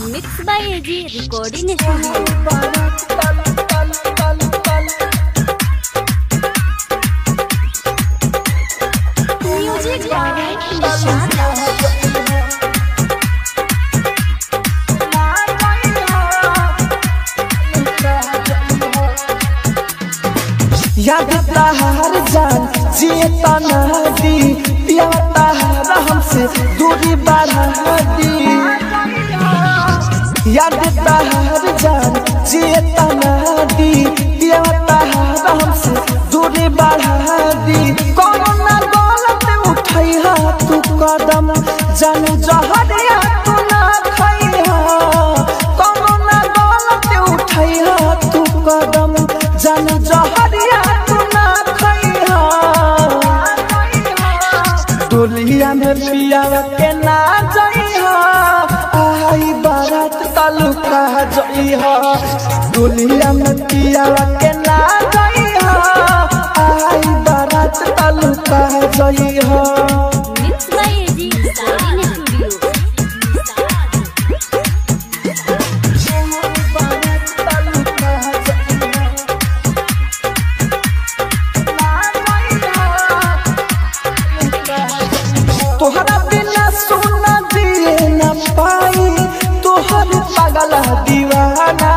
Mix by AG recording studio music by निशान याद तहार जान जिए तना दी पिया तहार हमसे दूरी बढ़ा दी याद तहार जान जिए तना दी पिया तहार हमसे दूरी बढ़ा दी कोनो ना गलत उठाई हा तू कदम जान जहरिया तू ना खाई हा कोनो ना गलत उठाई हा तू कदम जान जहरिया तू ना खाई हा दुलिया में पिया के ना जाई हा आई बारात तालुका जाई हा दुलिया में पिया के ना जाई हा आई बारात तालुका जाई हा mix by AG recording studio तोहरा बिना सोना दिए न पाई तोहर पागल दीवाना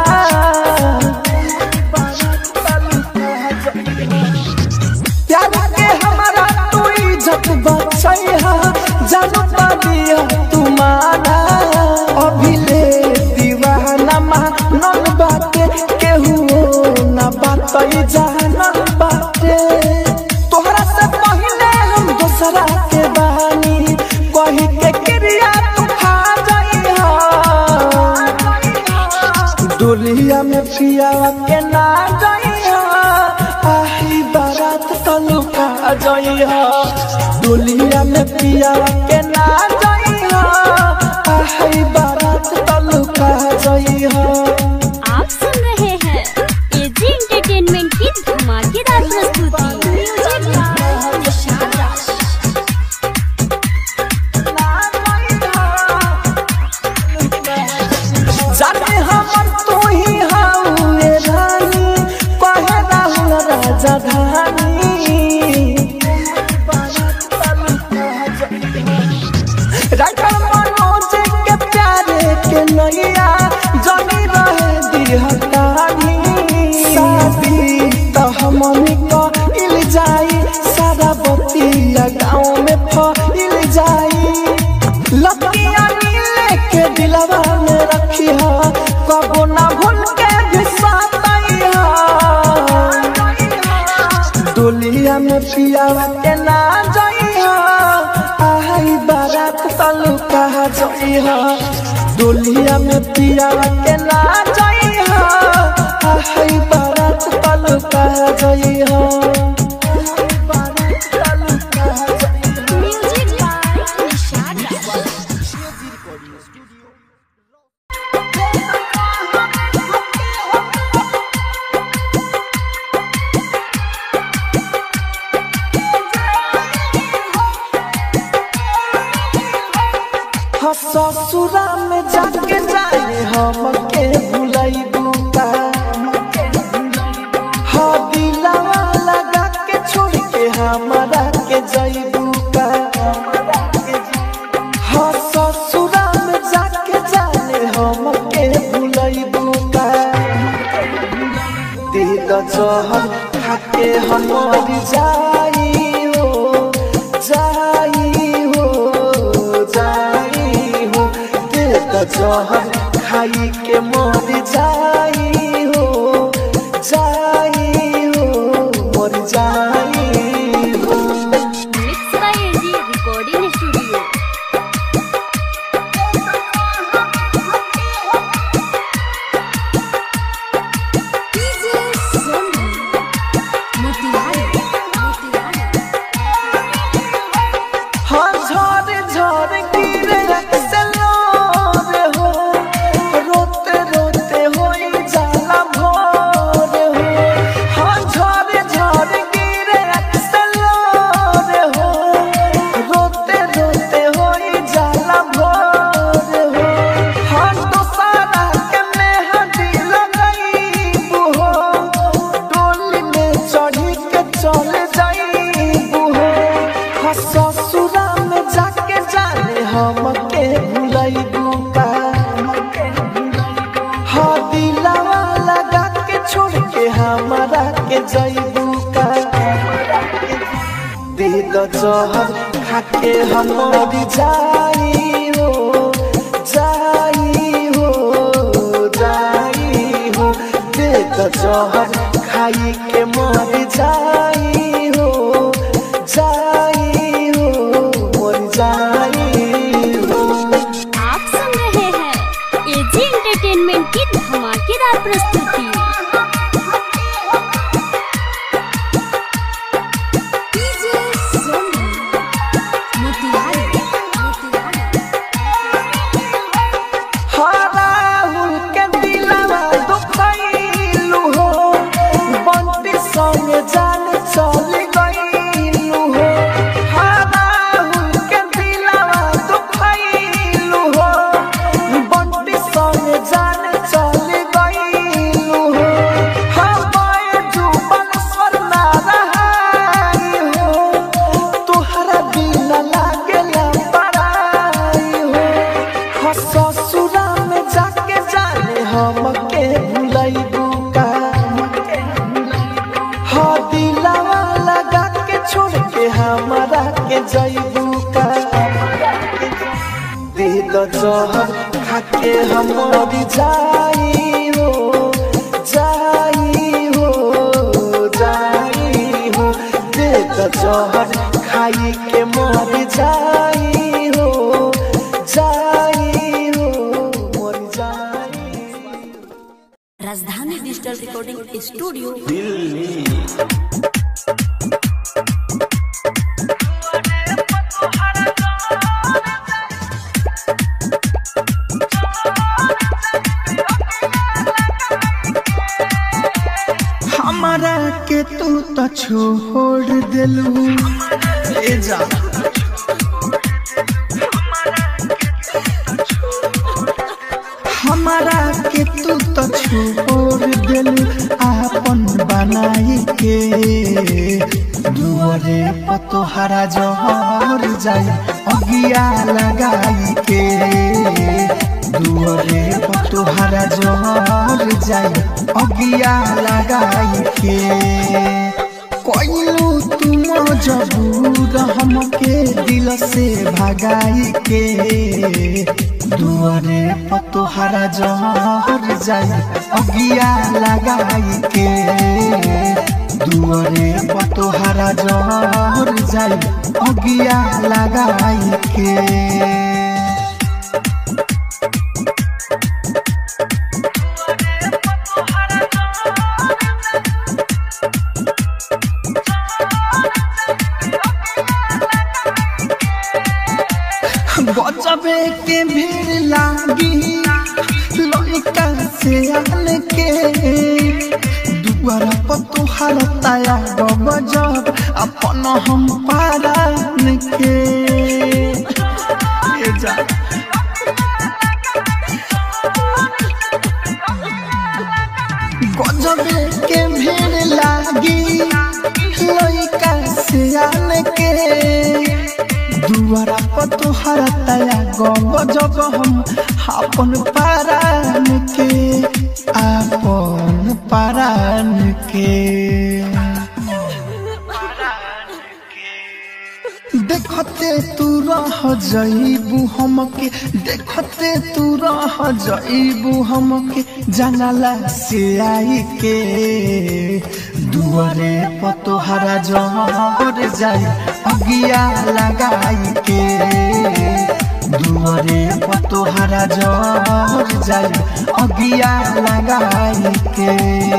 प्यार के हमारा तू इज्जत बचैहा जानो पाबिया तू माना अभी ले दीवाना मानल बाटे केहू ना बातई जानल बाटे तोहरा से पहले हम दूसरा के बानी कही के क्रिया तू खा जाइहा दुलिया में पिया के ना जाइहा आही बारात तलुका जाइहा दुलिया में पिया के ना जाइहा आही बारात तलुका जाइहा आप सुन रहे हैं एजी एंटरटेनमेंट की धमाकेदार प्रस्तुति म्यूजिक बाय निशान राज जाने हमर तू ही हाउए रानी कहे राहुल राजा धानी राइटर मनोज के प्यारे के नैया जमी रहे दिहतानी शादी तो हमनी को इल जाई सारा बतिया गाँव में फैल जाई लतिया नीले के दिलवा में रखी हा कबो ना भूल के भी सातैया दुलिया में पियावा के ना जाइहा आई बारात तलुका जाइहा दुलिया में पियावा के ना जाइहा आई बारात तलुका जाइहा म्यूजिक बाय निशान राज हाँ ससुरा में जाके जाए हम के भुलैबू का हाँ दिलावा लगा के छोड़ के हमारा के जैबू का हाँ ससुरा में जाके जाए हम के भुलैबू का दे द जहर खाके हम मर जाई हो जाई हो जाई हो दे द जहर खाई के मर जाई हो जाई हो मर जाई हो mix by AG recording studio हाँ झड़ झड़ गिरे से लोर हो रोते रोते होई दो जहर खाके हम मरी जाई हो जाई हो जाई हो दे दो जहर खाई के मरी जाई हो जाई हो मरी जाई हो आप सुन रहे हैं एजी एंटरटेनमेंट की धमाकेदार प्रस्तुति हराहुल के दिलवा दुखैलु हो बंटी संग जान चल गईलु हो हराहुल के दिलवा दुखैलु हो बंटी संग जान चल गईलु हो हमारे जुबन स्वर ना रहाई हो तोहरा बिना लागेला पराई हो हो ससुरा में जाके जाने हमके भुलैबू का हो दिलावा लगा के छोड़ के हमारा के जैबू का दे दो जहर खाके हम मरी जाई हो जाई हो जाई हो दे दो जहर खाई के मरी जाई हो जाई हो मरी जाई राजधानी डिजिटल रिकॉर्डिंग स्टूडियो हमारा के तू तो छोड़ दिलू ए जा हमारा के तू तो छोड़ दिलू आपन बनाई के दुआरे पतोहरा जहर जाई अगिया लगाई के दुआरे पतोहरा जहर जाई अगिया लगाई के कोइलू तुम जबूर हमके दिल से भगाई के दुआरे पतोहरा जहर जाई अगिया लगाई के दुआरे पतोहरा जहर जाई अगिया लगाई के बचबे के भीड़ लागी लइका से आन के दुआरा पर तुहार ताया गजब अपन हम पारान के ये जा गजबे के भीड़ लागी लइका से आन के दुआरा पर तुहार तया गब जब हम अपन पारान के अपन पारान के देखते तू रह जईबू हमके देखते तू रह जईबू हमके जानला से आई के दुआरे पतोहरा जहर जाई अगिया लगाई के दुआरे पतोहरा जहर जाई अगिया लगाई के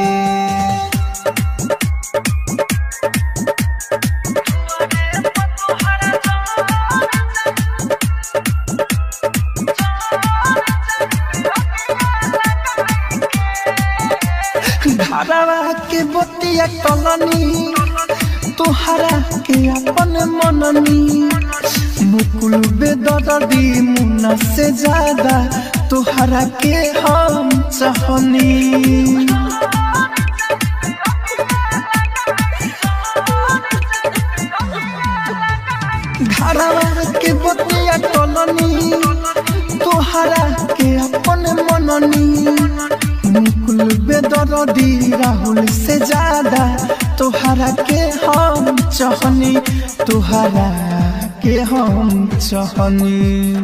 धारावा के बतिया कलनी तोहरा के अपन मननी मुकुल बेदर्दी मुन्ना से ज्यादा तोहरा के हम चाहनी धारावा के बतिया कलनी तोहरा के अपन मननी मुकुल बेदर्दी राहुल से ज्यादा तोहरा के हम चहनी तोहरा के हम चहनी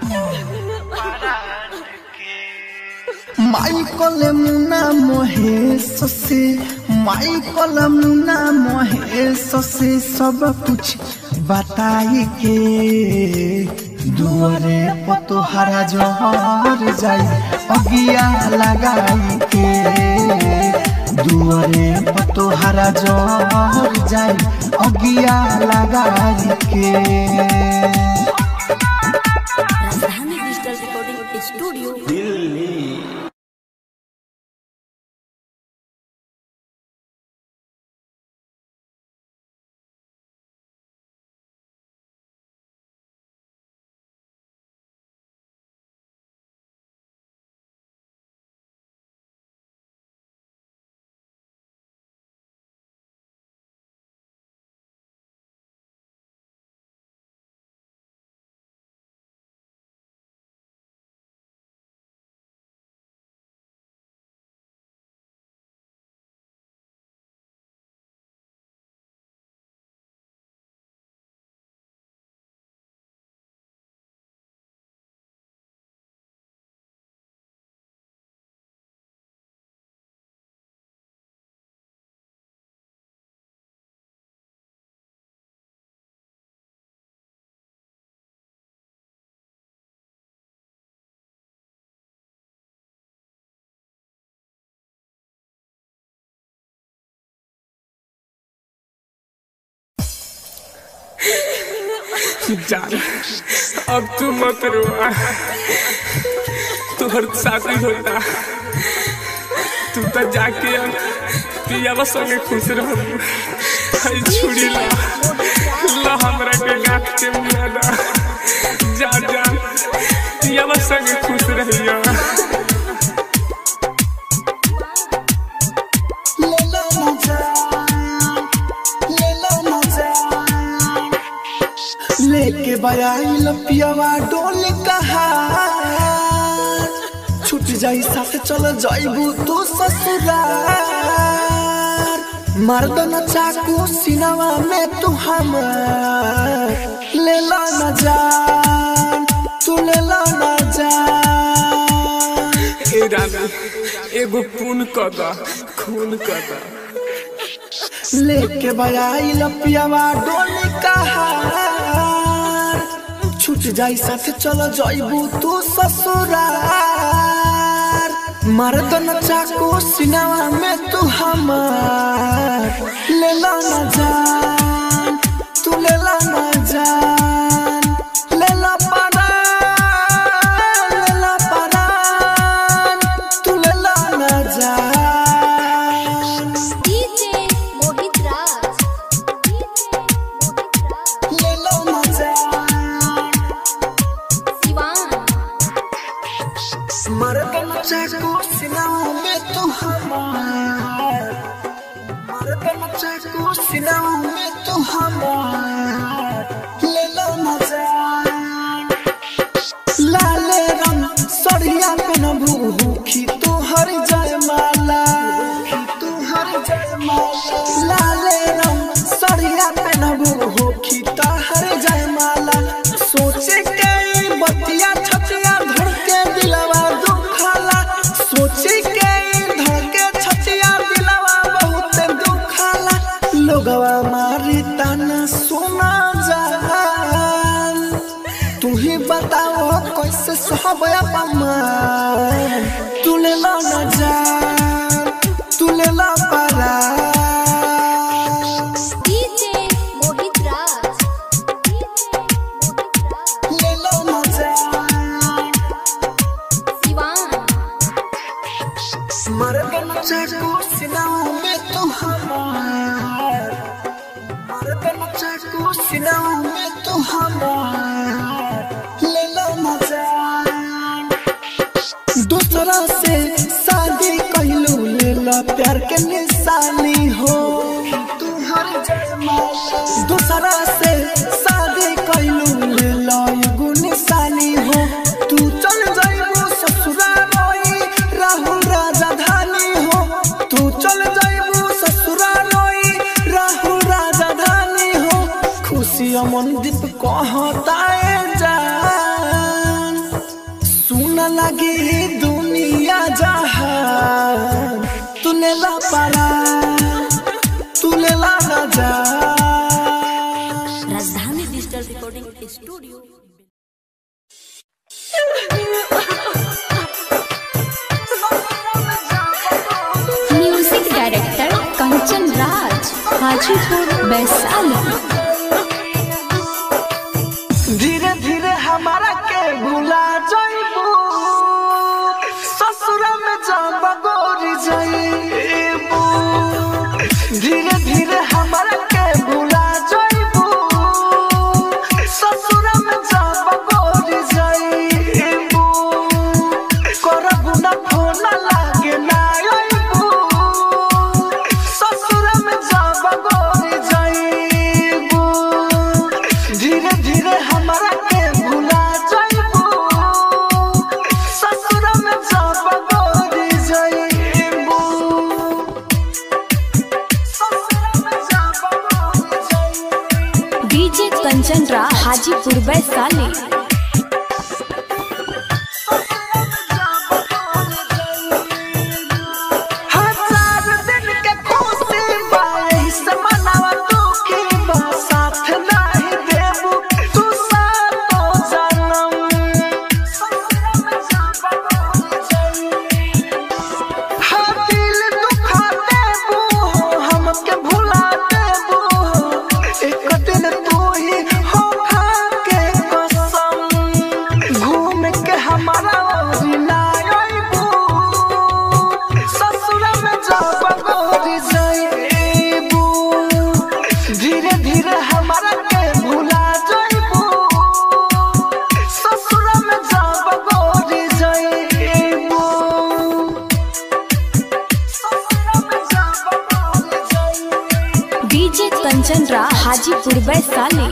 माइकल मुना महेश से माइकल मुना महेश से सब कुछ बताई के दुआरे पर तोहरा जहर जाई अगिया लगाई के दुआरे पर तोहरा जहर जाई अगिया लगाई के राजधानी डिजिटल रिकॉर्डिंग स्टूडियो जान अब तू मत रोआ तुहर शादी होता तू तो जाके अब पियावा संगे खुश रह छुड़ी ला ला हमरा के गाठ के मियादा जा जा पियावा संगे खुश रहिया लेके बयाइल पियावा डोल कहा छूट जाई साथ चल जाइबू तू ससुरार मर्दन चाकू सिनवा में तू हमार ले ला न जान तू ले ला न जान ए रानी एगो खून कदा खून कदा लेके बयाइल पियावा डोल कहा छूट जाई साथ चल जाइबू तू ससुरार मर्दन चाकू सिनवा में तू हमार ले ला न जान तू ले ला न जान ले ला परान ले ला परान तू ले ला न जान डीजे मोहित राज ले ला न जान सिवान मर्दन चाकू सिनाओं में तू हमार मर्दन चाकू सिनाओं में तू हमार ले लो न जान लाले रंग सड़िया पे न भूखी तू हर जय माला तू हर जय माला लाले रंग सड़िया पे न भूखी तो हर जय माला सोचे के बतिया छतिया धड़ के दिलवा दुखाला सोचे के धड़ के छतिया दिलवा बहुत दुखाला लोगवा मारी ताना सुना जान तू ही बताओ कैसे सहब अपमान तू ले ला न जान तू ले ला परा डीजे मोहित राज ले ला न जान सिवान मर्दन चाकू सिनाओं में तू हमार मर्दन चाकू सिनाओं में तू हमार ले लो न जान दूसरा से शादी कहलू ले ला प्यार के निशानी हो तू हर जयमाला दूसरा से शादी कहलू ले ला एगो निशानी हो तू चल जाइबू ससुराल रोई राहुल राजधानी हो तू चल जाइबू ससुराल रोई समंदिप कहता है जान सुन लगे दुनिया जहान तूने ला पारा तूने ला ना जा Rajdhani digital recording studio music director Kanchan Raj Hajipur Vaishali धीरे धीरे हमारा के भुला जाइबू ससुर में जब गोरी जाइबू धीरे धीरे हमारा के भुला जाइबू ससुर में जब गोरी जाइबू करबू ना फोन लागे ना आइबू ससुर में जब गोरी जाइबू धीरे धीरे हमारा के भुला जाइबू ससुर में जब गोरी जाइबू ससुर में जब गोरी जाइबू डीजे कंचन राज हाजीपुर वैशाली हजार दिन के खुशी बाईस मनावा दुखी बा साथ नहीं देबू तू सातो जन्म हाँ दिल दुखा देबू हमके भुला देबू एक दिन तू ही हो खा के कसम घूम के हमारा ओरी ना आइबू ससुर में जब गोरी जाइबू धीरे धीरे हमारा के भुला जाइबू ससुर में जब गोरी जाइबू ससुर में जब गोरी जाइबू डीजे कंचन राज हाजीपुर वैशाली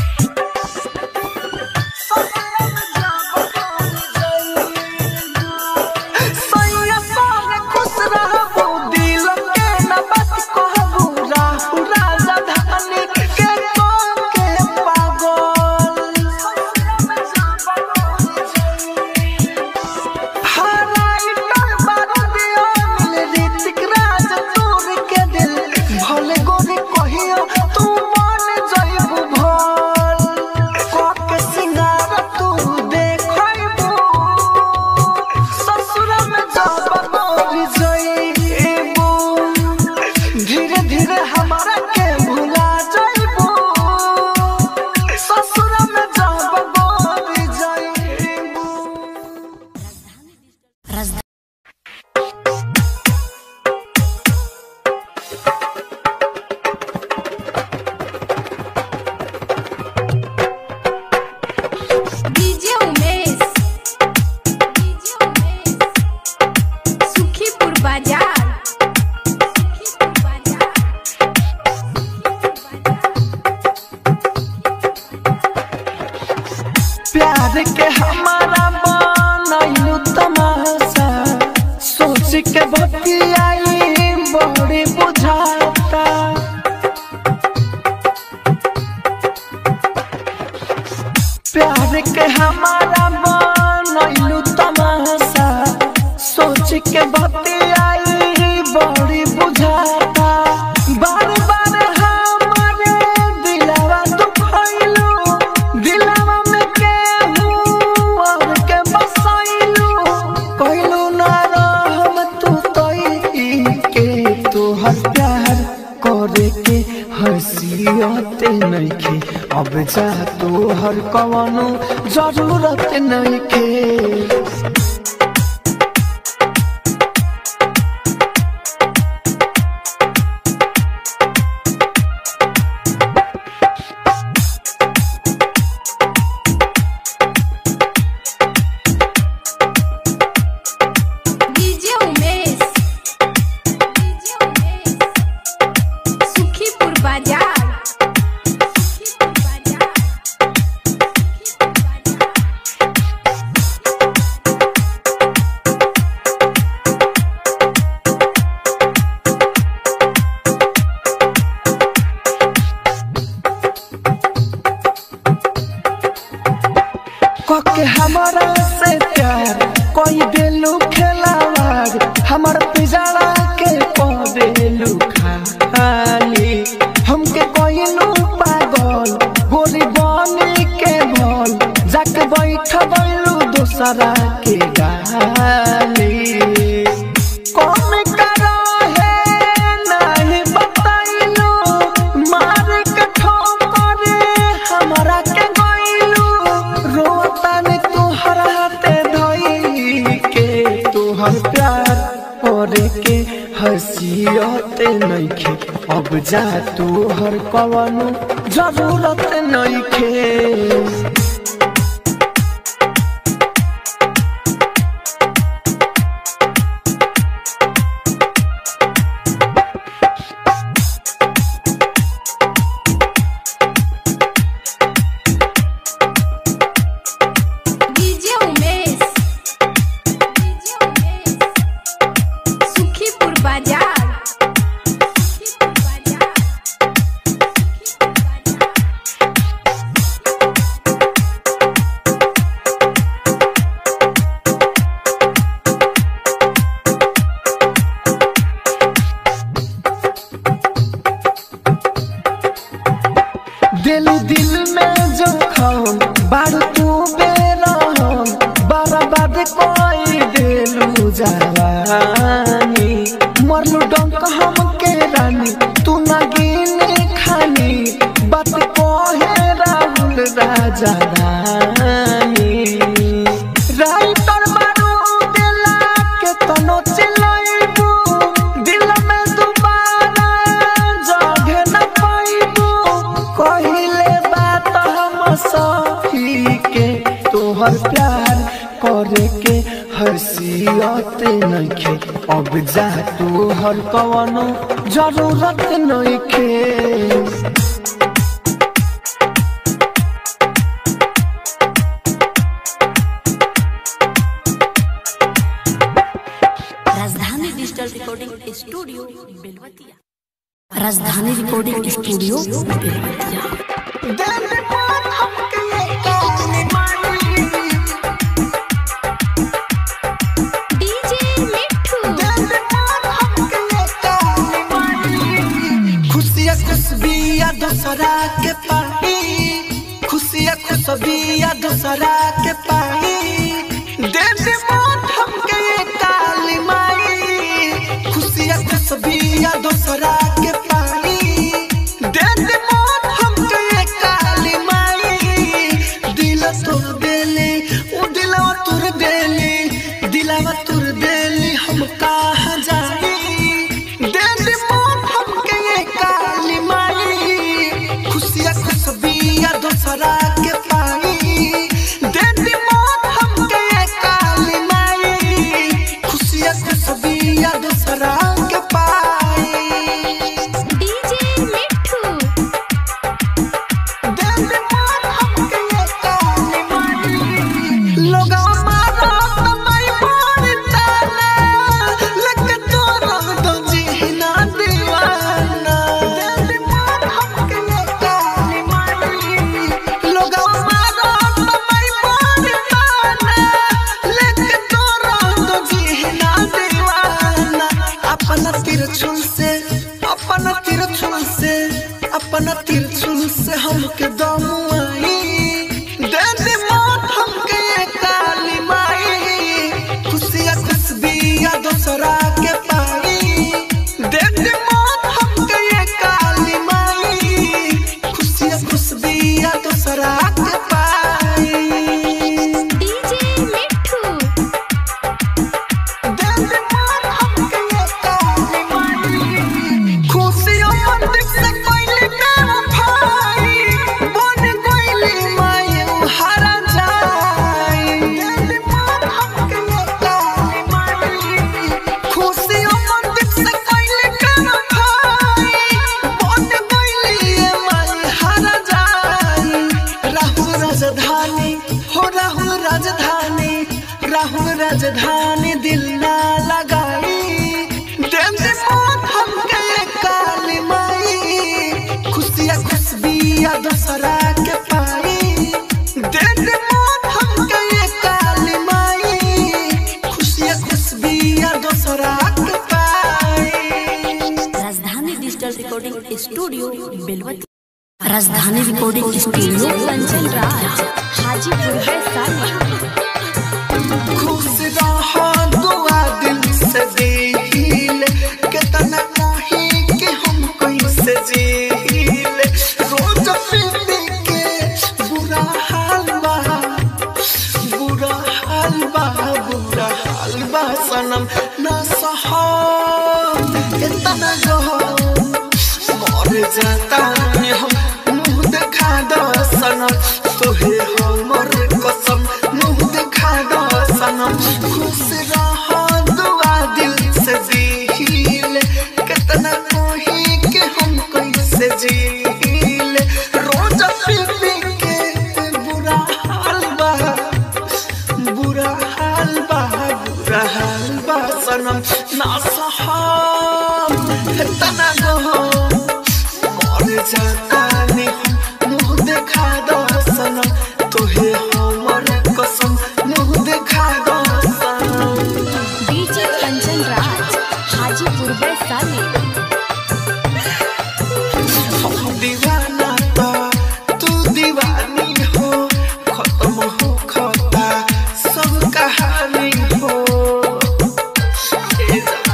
सैया संगे खुश रहबू, दिल के न बात कहबू, राहु राजा धानी के कह के पागल। हराई डर बारूदिया मिल ऋतिक राज तोर के दिल, भले गोरी कहियो तू मान जाइबू भल। कह के सिंगार तू देखैबू, ससुर में जब गोरी जाइबू धीरे धीरे हमारा के भुला जाइबू ससुर में जब गोरी जाइबू राजधानी डीजे उमेश डीजे उमेश सुखीपुर बाजार सुखीपुर बाजार प्यार के हमारा बनैलू तमाशा सोच के बतियाई बड़ी बुझाता प्यार के हमारा बनैलू तमाशा सोच के बतियाई बड़ी बुझाता बार बार हमारे दिलवा दुखैलू दिलवा में केहू और के बसैलू कहलू ना रहम तू तई के तोहर प्यार करे के हसीयते नइखे अब जा तोहर कवनो जरूरत नइखे डीजे उमेश डीजे उमेश सुखीपुर बाजार सुखीपुर बाजार सुखीपुर बाजार कैलू खेलावार हमर पिजाड़ा के पदेलू खाली हमके कैलू पागल गोरी बनी के भल जाके बैठ बैलू दूसरा के गाली कौन करा है नहीं बताइलू मार के ठोकर हमरा के गइलू रोतन तुहर हाथे धई के तुहर प्यार करे के हसीयते नइखे अब जा तुहर कवनो जरूरत नइखे डीजे उमेश डीजे उमेश सुखीपुर बाजार सुखीपुर बाजार सुखीपुर बाजार दिल दिल में जखम बारू तू बेरहम बर्बाद कोई दिलू जवानी मरलू डंक हम के रानी तू ना गिने खानी बात कहे राहुल राजा रानी राइटर बारू दिला के तनो चिलाइबू दिल में दोबारा जगह न पाइबू कहिले बात हम सही के तोहर प्यार करे के हसीयत नइखे अब जा तोहर कवनो जरूरत नइखे राजधानी digital recording studio Belwatiya Rajdhani recording studio Belwatiya DJ Mithu खुशिया खुशबिया दूसरा के पाई खुशिया खुशबिया दूसरा के पाई दे दे मौत हमके ये काली माई खुशिया खुशबिया दूसरा के पाई दे दे मौत हमके ये काली माई दिल तोड़ देले ओ दिलवा तोड़ देले दिलवा तोड़ देले हम कहाँ जाई दे दे मौत हमके ये काली माई खुशिया खुशबिया दूसरा के पाई दे दे मौत हमके ये काली माई खुशिया खुशबिया दूसरा के पाई डीजे मिठू दे दे मौत हमके ये काली माई लोगा मारा तमाई मारताना लग तो रंग दो जीना दीवाना दिल मार हमके ये काली माई लोगा मारा तमाई मारताना लग तो रंग दो जीना दीवाना अपना तिरछुल से अपना तिरछुल से अपना तिरछुल से हमके दमुआई दे दे मौत हमके ये काली माई खुशिया खुशबिया दूसरा के पाई दे दे मौत हमके ये काली माई खुशिया खुशबिया दूसरा के पाई डीजे मिठू दे दे मौत हमके ये काली माई खुशियों मंदिर से कोई ना भाई बन गइली माई हरा जाई दिल मार हमके ये काली माई खुशियों मंदिर से कोई ना भाई बन गइली माई हरा जाई राहुल राजधानी हो राहुल राजधानी राहुल राजधानी दिल ना लगाई दे दे मौत हमके ये काली माई खुशिया खुशबिया दूसरा के पाई दे दे मौत हमके ये काली माई खुशिया बिया दोसरा के पाई राजधानी digital recording studio Belwati Rajdhani recording studio Kanchan Raj Hajipur Vaishali खुश रहो दुआ दिल से दिल कितना नहीं कि हम कैसे जील रोज पीने के बुरा हाल बा बुरा हाल बा बुरा हाल बा सनम ना सहो कितना गहो मर जाता है हम मुंह दिखा दो सनम तोहे हमर कसम मुंह दिखा दो सनम खुश रहो दुआ दिल से दिल कितना कोही के हम कैसे जील रोज पी पी के बुरा हाल बा बुरा हाल बा बुरा हाल बा सनम ना सहाम तना गो मर जाता ने हम मुंह देखा दो सनम तोहे हमर कसम मुंह देखा दो सनम डीजे कंचन राज हाजीपुर वैशाली हम दीवाना तो तू दीवानी हो खत्म हो खता सब कहानी हो ए जा।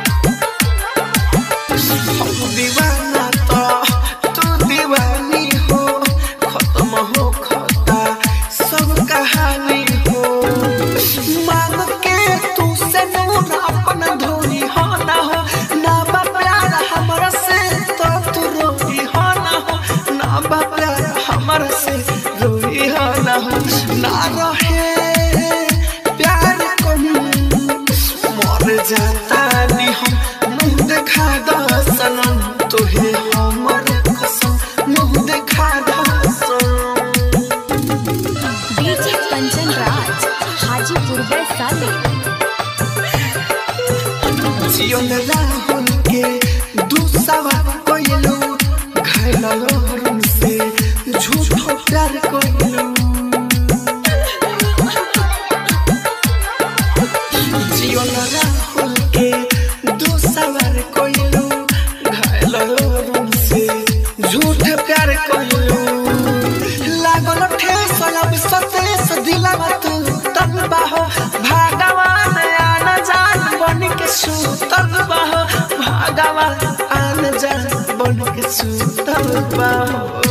हम दीवाना तो तू दीवानी हो खत्म हो खता सब कहानी हो मांग के तू से नूर अपन धोनी हो ना हो ना बा प्यार हमरा से तो तू रोई हो ना हो ना बा प्यार हमरा से रोई हो ना हो ना रहे प्यार कम मर जाता नी हम मुंह देखा दो सनम तोहे हमर कसम मुंह देखा दो सनम डीजे कंचन राज हाजीपुर वैशाली जीवन राहुल के दूसरा कोयलू घायल लोहरुन से झूठो प्यार कोयलू जीवन राहुल के दूसरा कोयलू घायल लोहरुन से झूठ प्यार कोयलू लागल ठेस लब सतेस दिलवा तू तब बाहो भगवान आन जान बन के सुतल बाहो भगवान आन जान बन के सुतल बाहो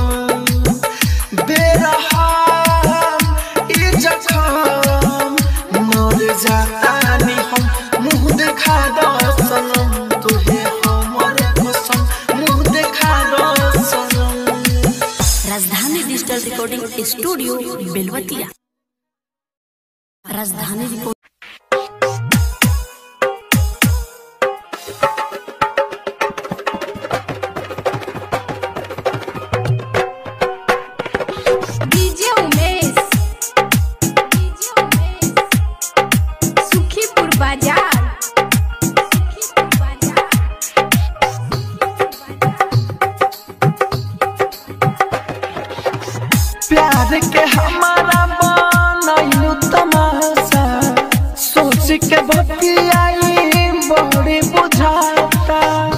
बेरहम ई जखम मर जाता नी हम मुंह देखा दो सनम तुहे हमर कसम मुंह देखा दो सनम राजधानी digital recording studio Belwatiya Rajdhani record DJ Umesh DJ Umesh Sukhipur बाजार सुखीपुर बाजार प्यार के हमारा बनैलू तमाशा सोच के बतियाई बड़ी बुझाता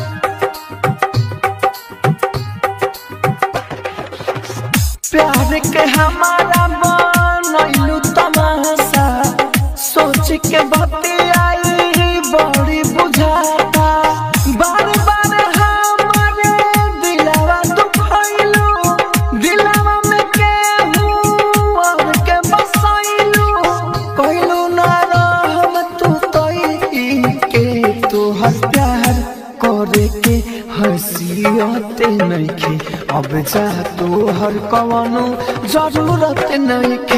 प्यार के हमारा बनैलू तमाशा सोच के बतियाई बड़ी बुझाता बार बार हमारे दिलवा दुखैलू दिलवा में केहू और के बसैलू कहलू ना रहम तू तई के तोहर प्यार करे के हसीयत नइखे अब जा तोहर कवनो जरूरत नइखे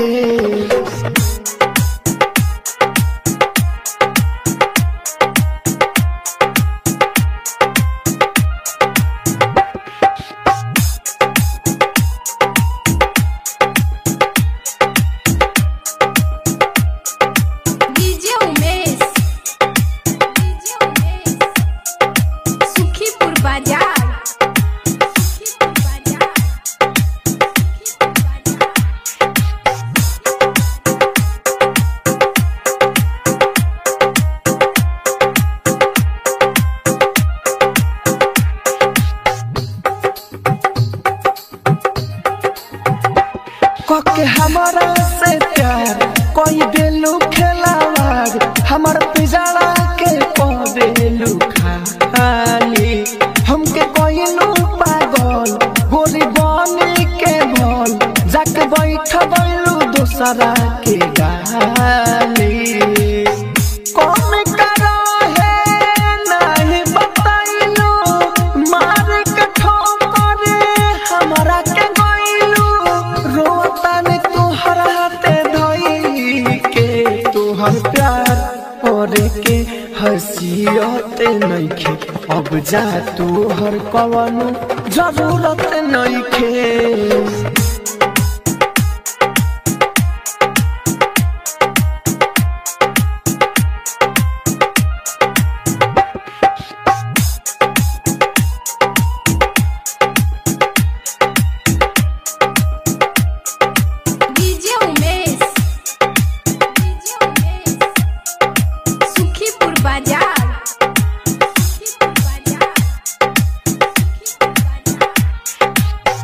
डीजे उमेश डीजे उमेश सुखीपुर बाजार सुखीपुर बाजार सुखीपुर बाजार हमारा से प्यार कोई बेलू खेलावार हमर पिजड़ा के पदेलू खाली हमके कोई लू पागल गोरी बनी के भल जाके बैठ बैलू दूसरा के गाली कौन करा है नहीं बताइलू मार के ठोकर हमरा के गइलू रोतन तुहर हाथे धई के तुहर प्यार और के हसीयते नइखे अब जा तुहर कवनो जरूरत नइखे डीजे उमेश डीजे उमेश सुखीपुर बाजार सुखीपुर बाजार सुखीपुर बाजार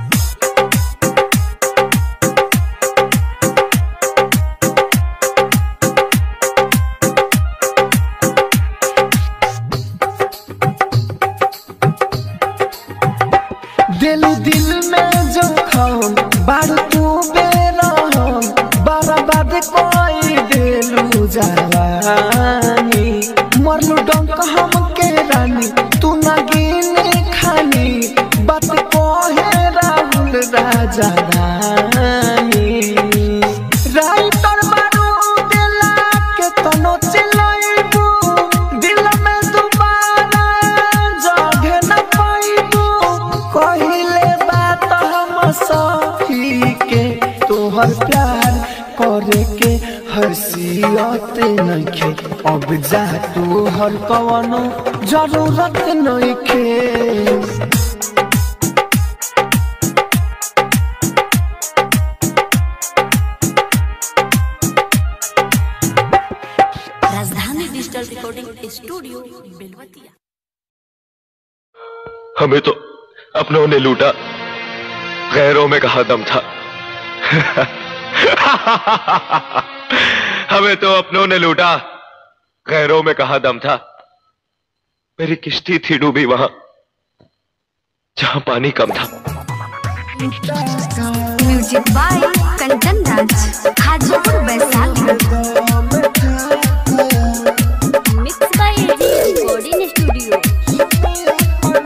दिल दिल में जखम बारू तू बेरहम बर्बाद कोई दिलू जवानी मरलू डंक हम के रानी तू ना गिने खानी बात कहे राहुल राजा रानी राइटर बारू दिला के तनो चिलाइबू दिल में दोबारा जगे न पाइबू कहिले बात हम सही के तोहर प्यार करे के हसीयत नइखे अब जा तोहर कवनो जरूरत नइखे राजधानी डिजिटल रिकॉर्डिंग स्टूडियो बेलवतिया हमें तो अपनों ने लूटा गैरों में कहा दम था हमें तो अपनों ने लूटा गैरों में कहा दम था मेरी किश्ती थी डूबी वहां जहां पानी कम था music by Kanchan Raj Hajipur Vaishali mix by AG recording studio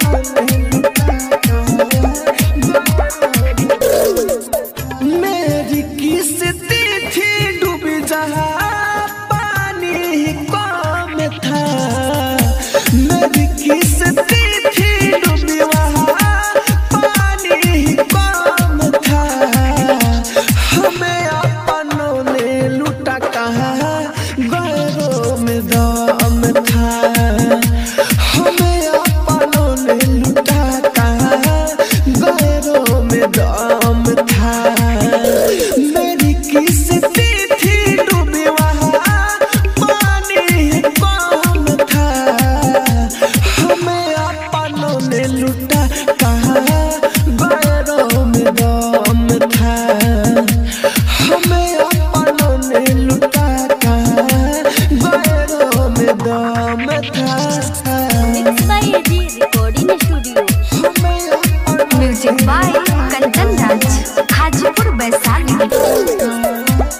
मेरी किस्ती थी डूबी जहाँ पानी कम था मेरी किस्ती थी डूबी वहाँ पानी कम था हमें अपनों ने लूटा कहाँ गैरों में दम था हमें अपनों ने लूटा कहाँ गैरों में दम था मेरी किस्ती थी डूबी वहाँ पानी कम था हमें अपनों ने लूटा कहाँ गैरों में दम था हमें अपनों ने लूटा कहाँ गैरों में दम था mix by AG recording studio हमें अपनों म्यूजिक बाय कंचन राज हाजीपुर वैशाली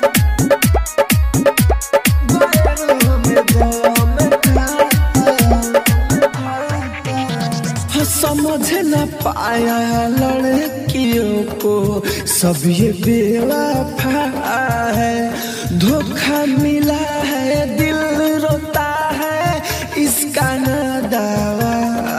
समझ न पाया लड़कियों को सब ये बेवफा है धोखा मिला है दिल रोता है इसका न दावा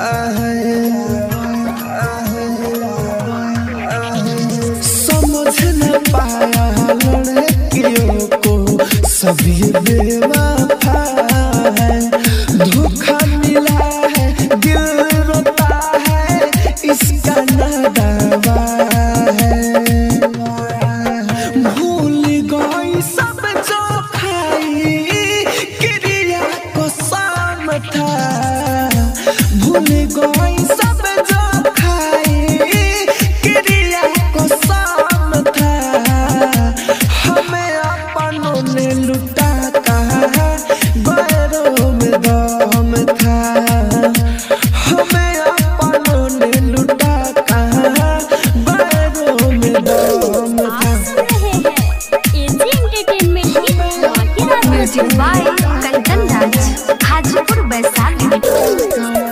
है समझ न पाया लड़कियों को सब ये बेवफा है धोखा मिला है दिल रोता है इसका न दावा है भूल गई सब जो खाई क्रिया को शाम था भूल गई सब जो खाई क्रिया को शाम था वैशाली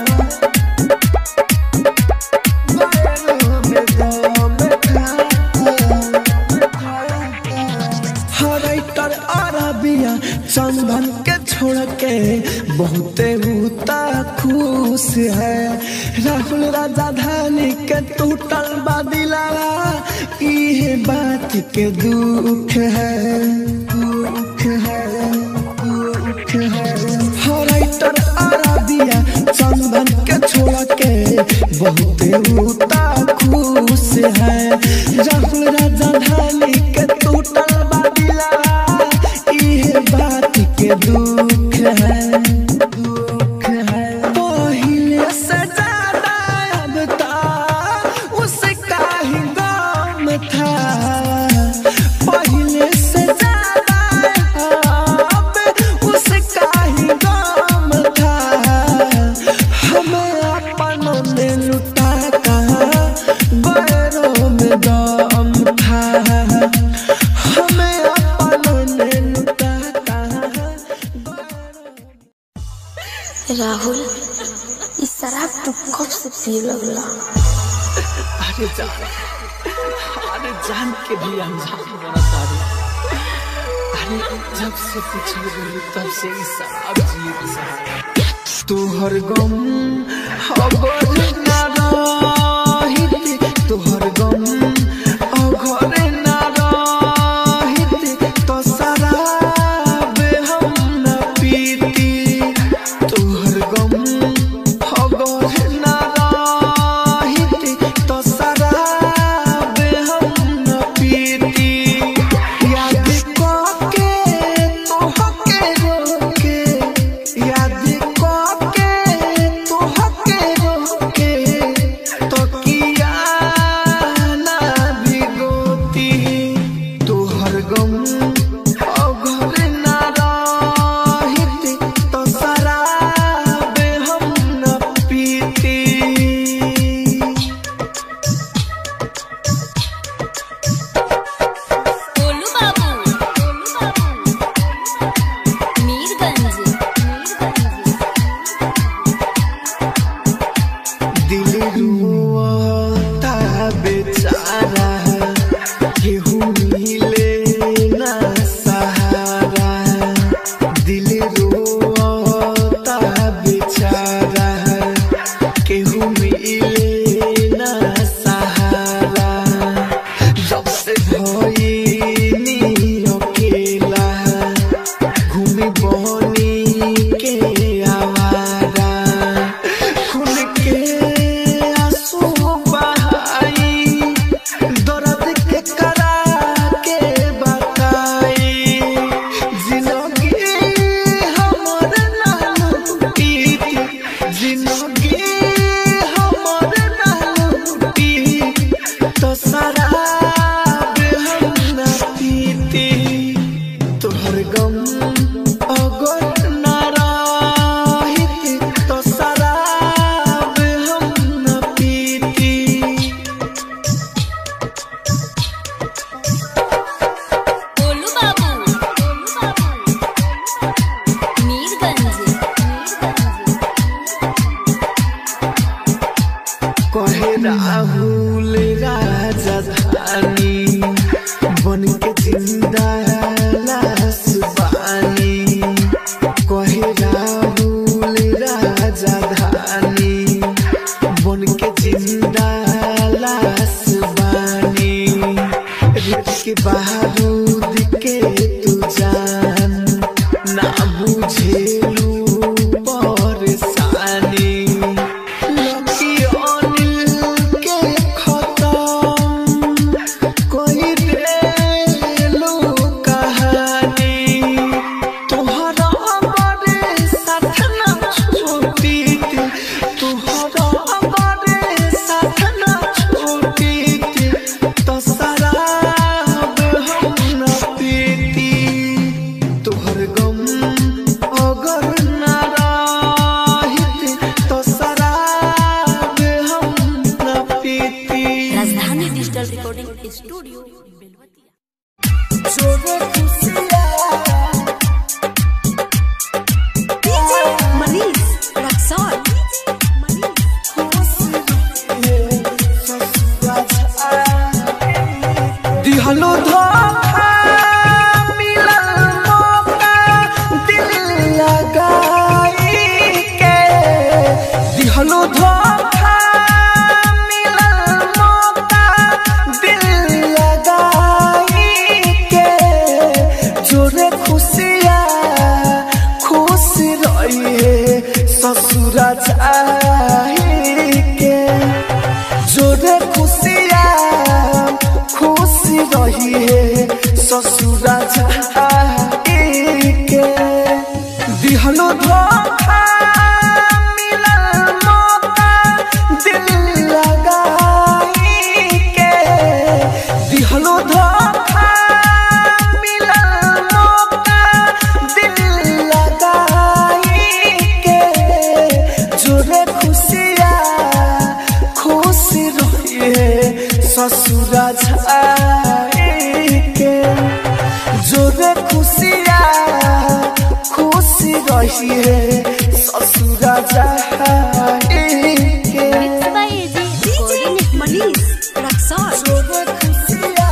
हराइटर अरबिया चंदन के छोड़ के बहुते उता खुश है राहुल राजा धानी के टूटल बादिलावा इहे बात के दुख है दुख है दुख है हराइटर अरबिया चंदन के छोड़ के बहुते उता खुश है राहुल राजा धानी के टूटल बादिलावा इहे बात के दुख है दुख है पहिले से ज्यादा अब ता उसका ही गम था पहिले से ज्यादा अब उसका ही गम था हमें अपनों ने लुटा कहा गैरों में दम था हमें अपनों ने लुटा कहा राहुल इस शराब तू कब से पिए लगला अरे जान अरे जान के भी अनजान बना तारे अरे जब से पिछड़ गई तब से इस शराब जी शराब तोहर गम अगर ना रहित तोहर गम अगर ना रहित तो शराब हम न पीती तोहर गम अगर ना रहित तो शराब हम न पीती याद करके तोहके रोके याद करके तोहके रोके तो किया ना भिगोती तोहर गम अगर ना रहित तो शराब हम न पीती गोलू बाबू मीरगंज दिल रुआता बेचारा केहू मिले ना सहारा दिल रुआता बेचारा केहू मिले ना सहारा जब से भइनी अकेला घूमी बनी के आवारा खून के आंसू बहाई दर्द के करा के बताई जिंदगी हमर नाम पीती जिंदगी हमर नाम पीती तो शराब हम न पीती तोहर गम अगर ना रहित तो शराब हम न पीती गोलू बाबू मीरगंज कहे राहुल राजधानी बन के जिंदा लाश बानी कहे राहुल राजधानी बन के जिंदा लाश बानी रित के बारूद के तू जान ना बुझेलू परेशानी लकी अनिल के ससुरा जाई के जोरे खुशिया खुशी रही है ससुरा जाई के दिहलो धोखा मिलल मौका दिल लगाई के दिहलो धोखा मिलल मौका दिल लगाई के जोरे खुशिया खुशी रहिए ससुरा जाई के जोरे खुशिया खुशी रहिए ससुरा जाई के mix by AG recording Manish Raxaul जोरे खुशिया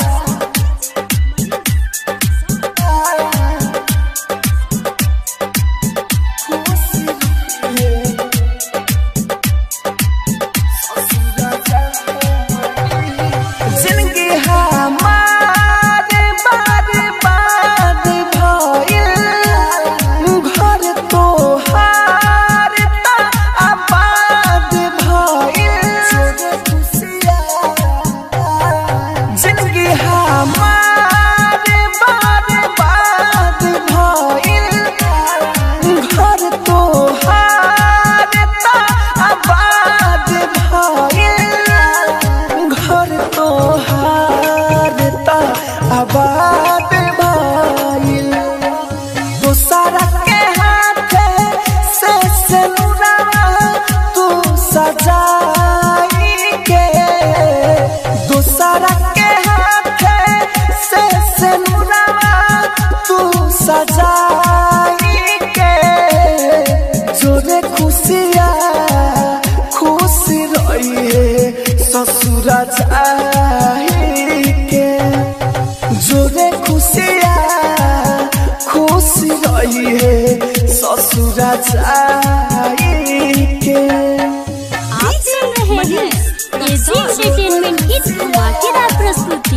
खुशी रहिए ससुरा जाई जिंदगी हमारे बार बार भइल घर तोहार त आबाद भइल जिंदगी हमारे बार बार भइल घर तोहार त आबाद भइल घर तोहार त आबाद भइल दूसरा के हाथे से सिनुरा तू सजाई के दूसरा के हाथे से सिनुरा तू सजाई के जोरे खुशिया खुशी रहिए ससुरा जाई के जोरे खुशिया खुशी रहिए ससुरा जाई के आप सुन रहे हैं एजी एंटरटेनमेंट की धमाकेदार प्रस्तुति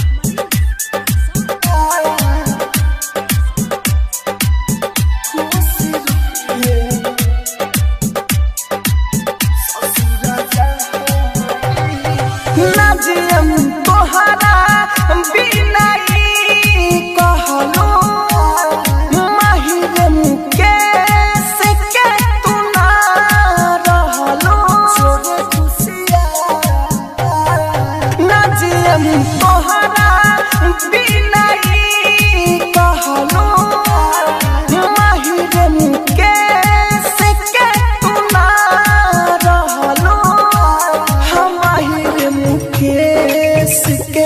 नाजियम तोहरा बिना ई कहलो माहिरम के से के तू ना रहलो नाजियम तोहरा बिना ई कहलो माहिरम के से के तू ना रहलो हमारे मुकेश के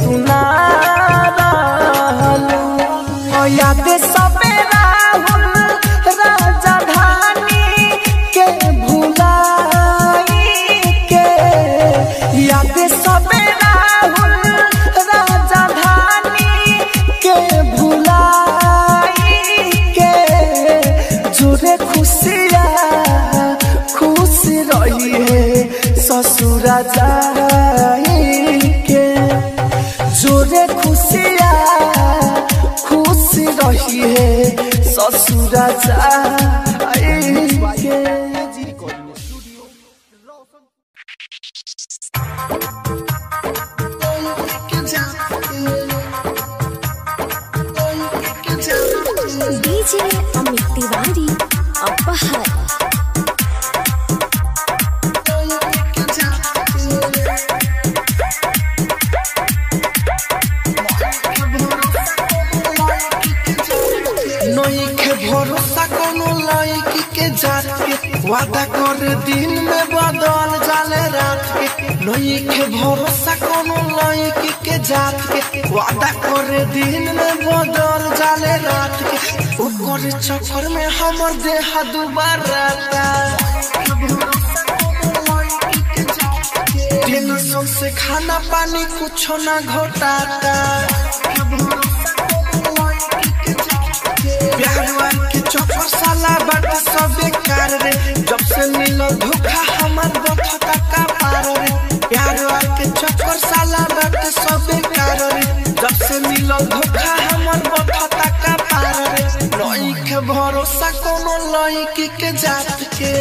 तुनारालो याद सबे राहुल राजा धानी के भुलाई के याद सबे राहुल राजा धानी के भुलाई के जोरे खुशिया खुशी रही है ससुरा जाई के जोरे खुशिया खुशी रही है ससुरा जाई के डीजे अमित तिवारी अपहर नईखे भरोसा कोनो लड़की के जात के वादा कर दिन में बदल जाले रात के नईखे भरोसा कोनो लड़की के जात के वादा कर दिन में बदल जाले रात के ओकर चक्कर में हमर देह दुबारा टेंशन से खाना पानी कुछ ना घोटाता प्यार के चक्कर साला बट सब बेकार रे जब से मिलो धोखा हमार बखता का पार रे प्यार के चक्कर साला बट सब बेकार रे जब से मिलो धोखा हमार बखता का पार रे नई के भरोसा भरोसा कोनो लड़की के जात के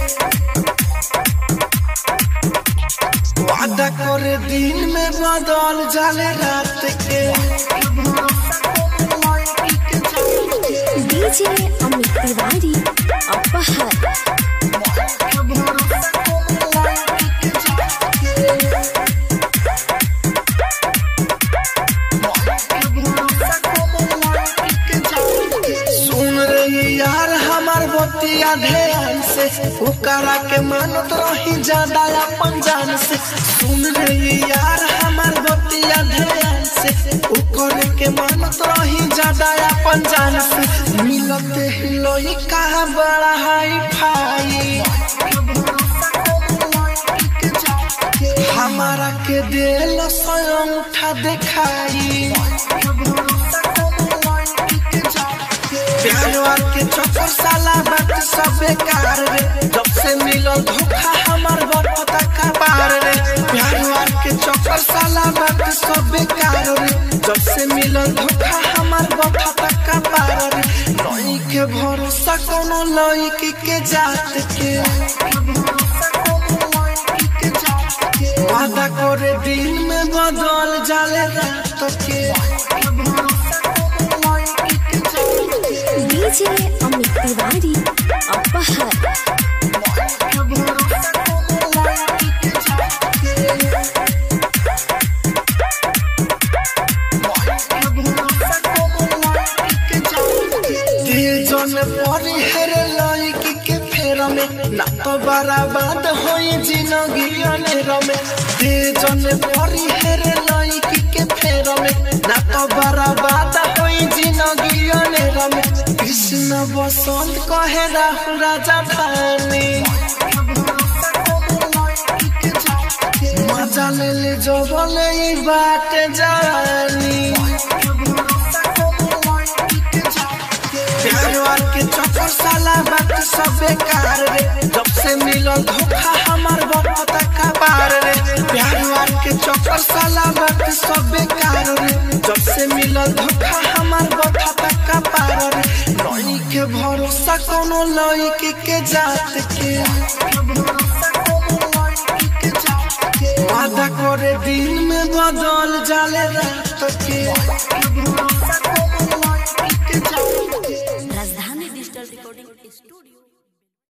वादा करे दिन में बदल जाले रात के डीजे अमित तिवारी अपहर सुन रही यार हमार बतिया ध्यान से ओकरा के मानत रही ज्यादा अपन जान से सुन रही यार हमार बतिया ध्यान से ओकरे के मानत रही ज्यादा अपन जान से मिलते ही लोई का बड़ा हाई फाई हमारा के दिल स्वयं उठा दिखाई प्यार के चक्कर साला बात सब बेकार रे जब से मिलल धोखा हमार बरपता का पार रे प्यार के चक्कर साला बात सब बेकार रे जब से मिलल धोखा हमार बरपता का पार रे लई के भरोसा कोनो लड़की के जात के वादा करे दिन में बदल जाले रात के डीजे अमित तिवारी अपहर जन परी हेरे लड़की के फेर में ना तो बराबाद होई जिंदगी अनेर में दे जन परी हेरे लड़की के फेर में ना तो बराबाद होई जिंदगी अनेर में कृष्ण बसंत कहे राहु राजा धानी मजा ले ले जो बोले ई बात जानी प्यार के चक्कर साला बात सब बेकार रे जब से मिलल धोखा हमार बरपता का पार रे प्यार के चक्कर साला बात सब बेकार रे जब से मिलल धोखा हमार बरपता का पार रे लई के भरोसा कोनो लड़की के जात के वादा करे दिन में बदल जाले रात के